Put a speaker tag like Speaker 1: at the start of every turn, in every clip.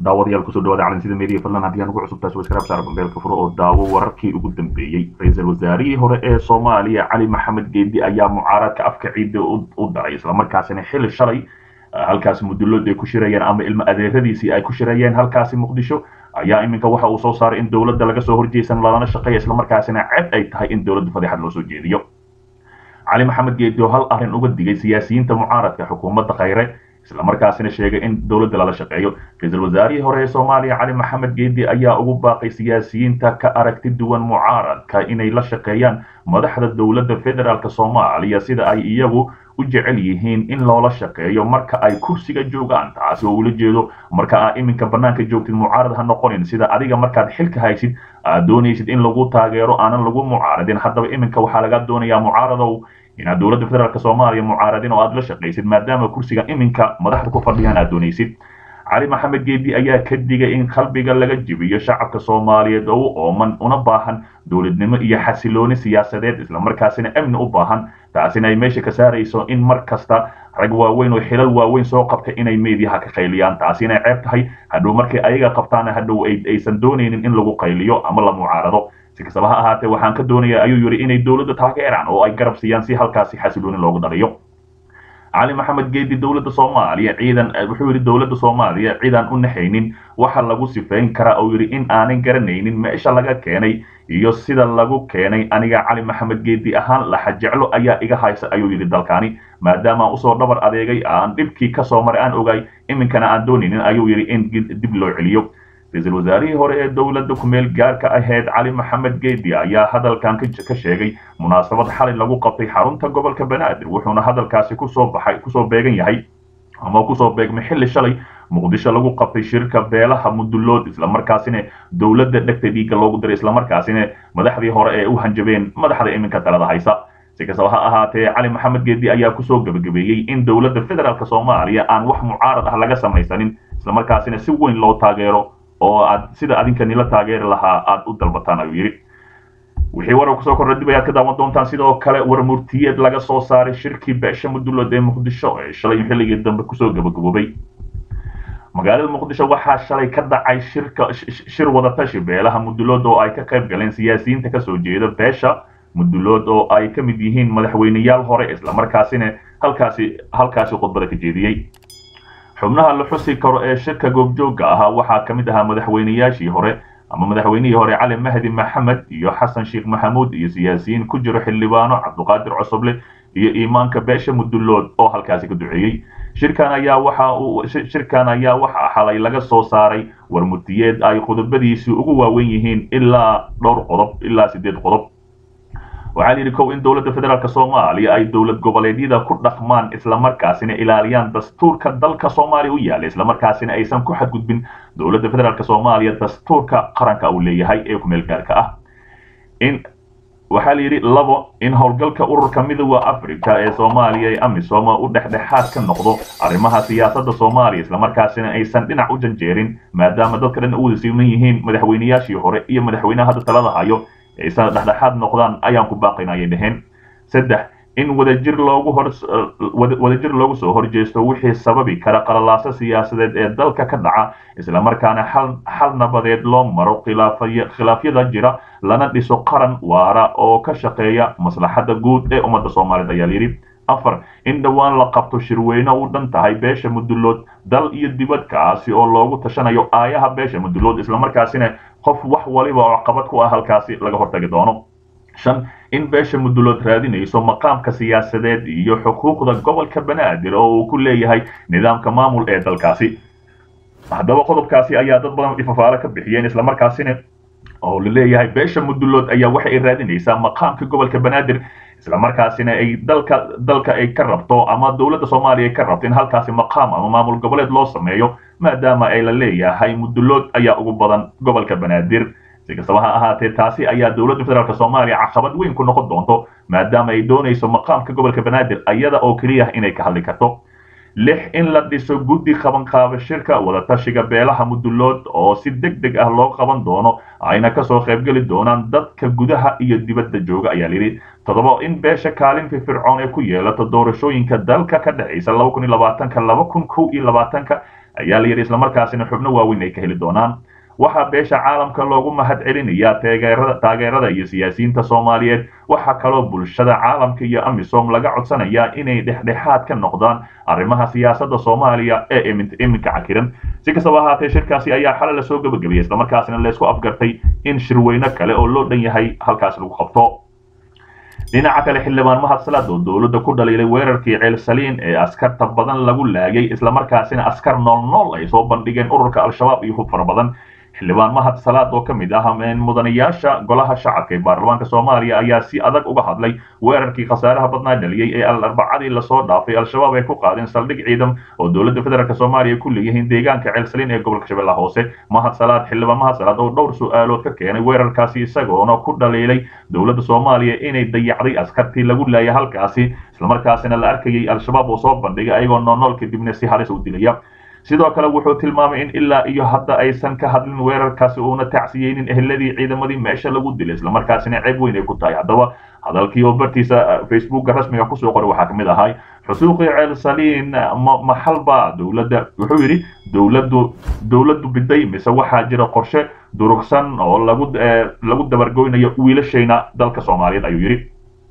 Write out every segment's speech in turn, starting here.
Speaker 1: daawadayaal kusoo dhawaada calansida media fadlan haddii aan ugu cusub taasi waskaraab saar bambeelka furo oo daawo wararkii ugu dambeeyey ra-iisul wasaarihii hore ee soomaaliya cali maxamed geedi ayaa mucaaradka afka ciidda u daray islamarkaasina xili shalay halkaasi mudulood ay ku shirayeen ama ilmo adeeradiisii ay ku shirayeen halkaasi muqdisho ayaa iminka waxa uu soo saaray in dowladda laga soo horjeysan lalana shaqeeya islamarkaasina ceb ay tahay in dowladda fadeexad loo soo jeediyo cali maxamed geedi oo hal arrin uga digay siyaasiyiinta mucaaradka xukuumadda khayre islamarkaasina sheegay in dowladda lala shaqeeyo ra-iisul wasaarihii hore ee soomaaliya cali maxamed geedi ayaa ugu baaqay siyaasiyiinta ka aragti duwan mucaaradka inay la shaqeeyaan madaxda dowladda federaalk soomaaliya sida ay iyagu u jecel yihiin in loola shaqeeyo marka ay kursiga joogaan taasi oo ula jeedo marka aad iminka banaanka joogtid mucaarad ha noqonin sida adiga markaad xilka haysid aad doonaysid in lagu taageero aanan lagu mucaaradin haddaba iminka waxaa laga doonayaa mucaaradow inaad dowladda federaalk soomaaliya mucaaradin oo aad la shaqaysid maadaama kursiga iminka madaxda ku fadhiyaan aad doonaysid cali maxamed geedi ayaa ka digay in qalbiga laga jibiyo shacabka soomaaliyeed oo u ooman una baahan dowladnimo iyo xasilooni siyaasadeed islamarkaasina amni u baahan taasina ay meesha ka saarayso in mar kasta rag waaweyn oo xilal waaweyn soo qabta inay meediyaha ka qayliyaan taasina ay ceeb tahay hadhow markay ayaga qabtaana hadhow aysan doonaynin in lagu qayliyo ama la mucaarado si kastaba ha ahaatee waxaan ka doonayaa ayuu yidhi inay dowladda taageeraan oo ay garab siiyaan si halkaasi xasilooni loogu dhaliyo cali maxamed geedi dowladda soomaaliya ciidan wuxuu yidhi dowladda soomaaliya ciidan u naxaynin waxa lagu sifayn karaa oo yidhi in aanan garanaynin meesha laga keenay iyo sida lagu keenay aniga cali maxamed geedi ahaan laxa jeclo ayaa iga haysa ayuu yidhi dalkaani maadaama usoo dhabar adeegay aan dhibkii kasoo maray aan ogay iminkana aan doonaynin ayuu yidhi in dib loo celiyo ra-iisul wasaarihii hore ee dowladda kumeel gaarka ahayd cali maxamed geedi ayaa hadalkan ka sheegay munaasabad xalay lagu qabtay xarunta gobolka banaadir wuxuuna hadalkaasi kusoo baxay kusoo beegan yahay ama kusoo beegmay xilli shalay muqdisho lagu qabtay shirka beelaha mudulood islamarkaasina dowladda dhegta dhiigga loogu diray islamarkaasina madaxdii hore ee u hanjabeen madaxda iminka talada haysa si kastaba ha ahaatee cali maxamed geedi ayaa kusoo gebagabeeyey in dowladda federaalk soomaaliya aan wax mucaarad ah laga samaysanin islamarkaasina si weyn loo taageero oo aad sida adinka nila taageeri lahaa aad u dalbataan ayuu yidhi wixii warar kusoo kordha dib ayaad ka daawan doontaan sidoo kale war murtiyeed laga soo saaray shirkii beesha mudulood ee muqdisho ee shalay xilligii dambe kusoo gabagaboobay magaalada muqdisho waxaa shalay ka dhacay shirka shir wadatashi beelaha mudulood oo ay ka qayb galeen siyaasiyiinta kasoo jeeda beesha mudulood oo ay ka mid yihiin madaxweyneyaal hore islamarkaasina halkaasi halkaasi khudbada ka jeediyey xubnaha la xusi karo ee shirka goobjoogga ahaa waxaa ka mid ahaa madaxweyneyaashii hore ama madaxweynihii hore cali mahdi maxamed iyo xasan sheekh maxamuud iyo siyaasiyiin ku jiro xildhibaano cabduqaadir cosoble iyo iimaanka beesha mudulood oo halkaasi ka duceeyey shirkan ayaa waxa uu shirkan ayaa waxaa xalay laga soo saaray war murtiyeed ay qodobadiisii ugu waaweyn yihiin ilaa dhowr qodob ilaa siddeed qodob waxaa la yidhi kow in dowladda federaalk soomaaliya ay dowlad goboleedyada ku dhaqmaan islamarkaasina ilaaliyaan dastuurka dalka soomaaliya u yaala islamarkaasina aysan ku xadgudbin dowladda federaalk soomaaliya dastuurka qaranka uu leeyahay ee kumeel gaarka ah in waxaa la yidhi labo in howlgalka ururka midooda africa ee soomaaliya ee amisom u dhexdhexaad ka noqdo arrimaha siyaasadda soomaaliya islamarkaasina aysan dhinac u janjeerin maadaama dadka dhan u wada siman yihiin madaxweyneyaashii hore iyo madaxweynaha hadda talada hayo aysan dhexdhexaad noqdaan ayaan ku baaqayna ayay dhaheen saddex in wadajir loogu hor wadajir loogu soo horjeesto wixii sababi kara qalalaaso siyaasadeed ee dalka ka dhaca islamarkaana xal xal nabadeed loo maro khilaafyada jira lana dhiso qaran waara oo ka shaqeeya maslaxadda guud ee ummadda soomaaliyeed ayaa layidhi afar in dhowaan la qabto shirweyne u dhan tahay beesha mudulood dal iyo dibadkaasi oo loogu tashanayo aayaha beesha mudulood islamarkaasina qof wax waliba oo caqabad ku ah halkaasi laga hortagi doono shan in beesha mudulood raadinayso maqaamka siyaasadeed iyo xuquuqda gobolka banaadir oo uu ku leeyahay nidaamka maamul ee dalkaasi haddaba qodobkaasi ayaa dad badan ifafaalo ka bixiyeen islamarkaasina oo la leeyahay beesha mudulood ayaa waxa ay raadinaysaa maqaamka gobolka banaadir islamarkaasina ay dalka dalka ay ka rabto ama dowladda soomaaliya ay ka rabto in halkaasi maqaam ama maamul goboleed loo sameeyo maadaama ay la leeyahay mudulood ayaa ugu badan gobolka banaadir si kastaba ha ahaatee taasi ayaa dowladda federaalk soomaaliya caqabad weyn ku noqon doonto maadaama ay doonayso maqaamka gobolka banaadir ayada oo keliya inay ka hadli karto lix in la dhiso guddi qabanqaaba shirka wadatashiga beelaha mudulood oo si deg deg ah loo qaban doono ayna kasoo qaybgeli doonaan dadka gudaha iyo dibadda jooga ayaa layidhi toddoba in beesha kaalin firfircoon ee ku yeelato doorashooyinka dalka ka dhexaysa laba kun iyo labaatanka laba kun kow iyo labaatanka ayaa layidhi islamarkaasina xubno waaweyn ay ka heli doonaan waxaa beesha caalamka loogu mahad celinayaa taageerada iyo siyaasiyiinta soomaaliyeed waxaa kaloo bulshada caalamka iyo amisom laga codsanayaa inay dhexdhexaad ka noqdaan arrimaha siyaasadda soomaaliya ee iminka cakiran si kastaba ahaatee shirkaasi ayaa xalay lasoo gebagabeeyey islamarkaasina laysku afgartay in shirweyne kale oo loo dhan yahay halkaas lagu qabto dhinaca kale xildhibaan mahad salaad oo dowladda ku dhaliilay weerarkii ceel saliin ee askarta badan lagu laagay islamarkaasina askar nool nool ay soo bandhigeen ururka al-shabaab iyo hub fara badan xildhibaan mahad salaad oo ka mid ah mudanayaasha golaha shacabka ee baarlamaanka soomaaliya ayaa si adag uga hadlay weerarkii khasaaraha badnaa dhaliyey ee arbacadii lasoo dhaafay al-shabaab ay ku qaadeen saldhig ciidan oo dowladda federaalk soomaaliya ku leeyihiin deegaanka ceelsaliin ee gobolka shabeellaha hoose mahad salaad xildhibaan mahad salaad oo dhowr su-aalood ka keenay weerarkaasi isagoona ku dhaliilay dowladda soomaaliya inay dayacday askartii lagu laayay halkaasi islamarkaasina la arkayay al-shabaab oo soo bandhigay ayagoo noonool kadibna si halis u dilaya sidoo kale wuxuu tilmaamay in ilaa iyo hadda aysan ka hadlin weerarkaasi uuna tacsiyeynin eheladii ciidamadii meesha lagu dilay islamarkaasina ceeb weyn ay ku tahay haddaba hadalkii oo bartiisa facebooka rasmiga kusoo qoray waxaa kamid ahay xusuuqii ceel saliin maxalba dowladda wuxuu yidhi dowladdu dowladdu biday mise waxaa jira qorshe durugsan oo lagu lagu dabargoynayo wiilashayna dalka soomaaliyeed ayuu yidhi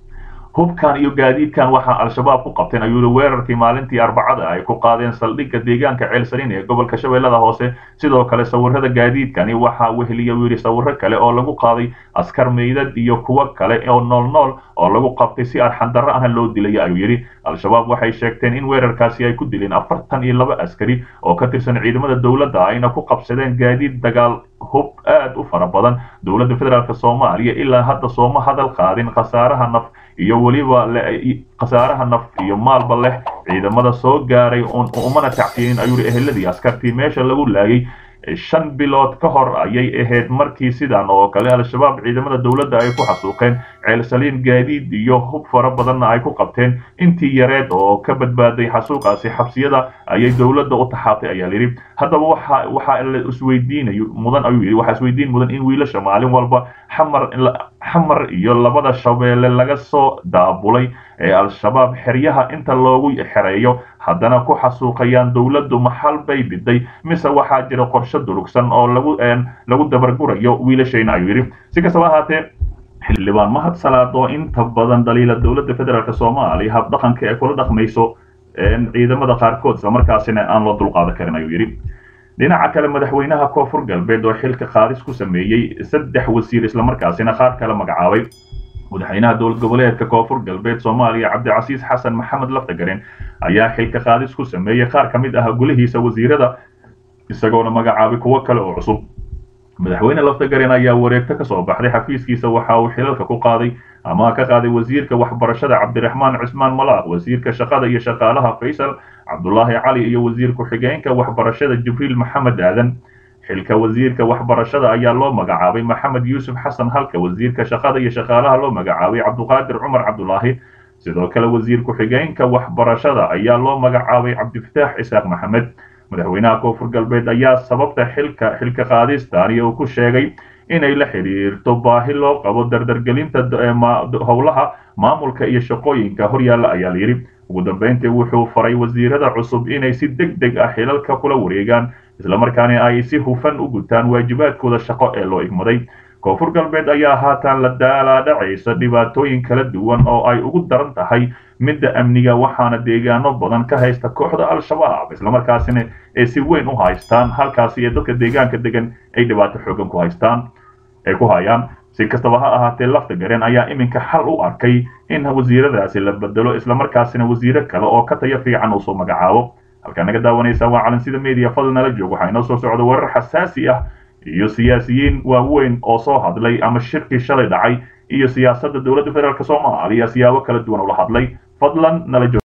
Speaker 1: hubkan iyo gaadiidkan waxaa al-shabaab ku qabteen ayuu yihi weerarkii maalintii arbacada ay ku qaadeen saldhigga deegaanka ceelsaliin ee gobolka shabeellada hoose sidoo kale sawirada gaadiidkani waxaa weheliya uu yidhi sawiro kale oo lagu qaaday askar meydad iyo kuwo kale oo nool nool oo lagu qabtay si arxandarro ahna loo dilaya ayuu yidhi al-shabaab waxay sheegteen in weerarkaasi ay ku dileen afartan iyo laba askari oo ka tirsan ciidamada dowladda ayna ku qabsadeen gaadiid dagaal hub aad u fara badan dowladda federaalk soomaaliya ilaa hadda sooma hadal qaadin khasaaraha naf iyo weliba khasaaraha naf iyo maalba leh ciidamada soo gaaray umana tacsiinin ayuu yidhi eheladii askartii meesha lagu laayay shan bilood ka hor ayay ahayd markii sidan oo kale al-shabaab ciidamada dowladda ay ku xasuuqeen ceelsaliin gaadiid iyo hub fara badanna ay ku qabteen intii yareed oo ka badbaaday xasuuqaasi xabsiyada ayay dowladda u taxaabtay ayaa layidhi haddaba waxa waxa la isweydiinayo mudan ayuu yidhi waxaa isweydiin mudan in wiilasha maalin walba xamar xamar iyo labada shabeelle laga soo daabulay ee al-shabaab xeryaha inta loogu xereeyo haddana ku xasuuqayaan dowladdu maxal bay biday mise waxaa jira qorshe durugsan oo lagu lagu dabargurayo wiilashayna ayuu yidhi si kastaba ahaatee xildhibaan mahad salaad oo inta badan dhaliila dowladda federaalk soomaaliya habdhaqanka ee kula dhaqmayso ciidamada qaarkood islamarkaasina aan loo dulqaadan karin ayuu yidhi dhinaca kale madaxweynaha koonfur galbeed oo xilka qaadis ku sameeyey saddex wasiir islamarkaasina qaar kale magacaabay madaxweynaha dowlad goboleedka koonfur galbeed soomaaliya cabdicasiis xasan maxamed laftagaren ayaa xilka qaadis ku sameeyey qaar ka mid ah golihiisa wasiirada isagoona magacaabay kuwo kale oo cusub madaxweyne laftagaren ayaa wareegto ka soo baxday xafiiskiisa waxa uu xilalka ku qaaday ama ka qaaday wasiirka waxbarashada cabdiraxmaan cismaan malaaq wasiirka shaqada iyo shaqaalaha faysal cabdulaahi cali iyo wasiir ku-xigeenka waxbarashada jibriil maxamed aadan xilka wasiirka waxbarashada ayaa loo magacaabay maxamed yuusuf xasan halka wasiirka shaqada iyo shaqaalaha loo magacaabay cabduqaadir cumar cabdulaahi sidoo kale wasiir ku-xigeenka waxbarashada ayaa loo magacaabay cabdifataax isaaq maxamed madaxweynaha koonfur galbeed ayaa sababta xilka xilka qaadistaani uu ku sheegay inay la xidhiirto baahi loo qabo dardargelinta howlaha maamulka iyo shaqooyinka horyaalla ayaa layidhi ugu dambeyntii wuxuu faray wasiirada cusub inay si deg deg ah xilalka kula wareegaan islamarkaana ay si hufan u gutaan waajibaadkooda shaqo ee loo igmaday koonfur galbeed ayaa haatan la daalaadhacaysa dhibaatooyin kala duwan oo ay ugu daran tahay midda amniga waxaana deegaano badan ka haysta kooxda al-shabaab islamarkaasina ay si weyn u haystaan halkaasi ee dadka deegaanka degan ay dhibaato xoogan ku haystaan ay ku hayaan si kastaba ha ahaatee lafta gareen ayaa iminka xal u arkay in wasiiradaasi la bedelo islamarkaasina wasiiro kale oo ka tayo fiican uu soo magacaabo halkaa naga daawanaysa waa calansida media fadl nala joog waxaa inoo soo socda warar xasaasi ah iyo siyaasiyiin waaweyn oo soo hadlay ama shirkii shalay dhacay iyo siyaasadda dowladda federaalk soomaaliya siyaabo kala duwan ula hadlay fadlan nala joog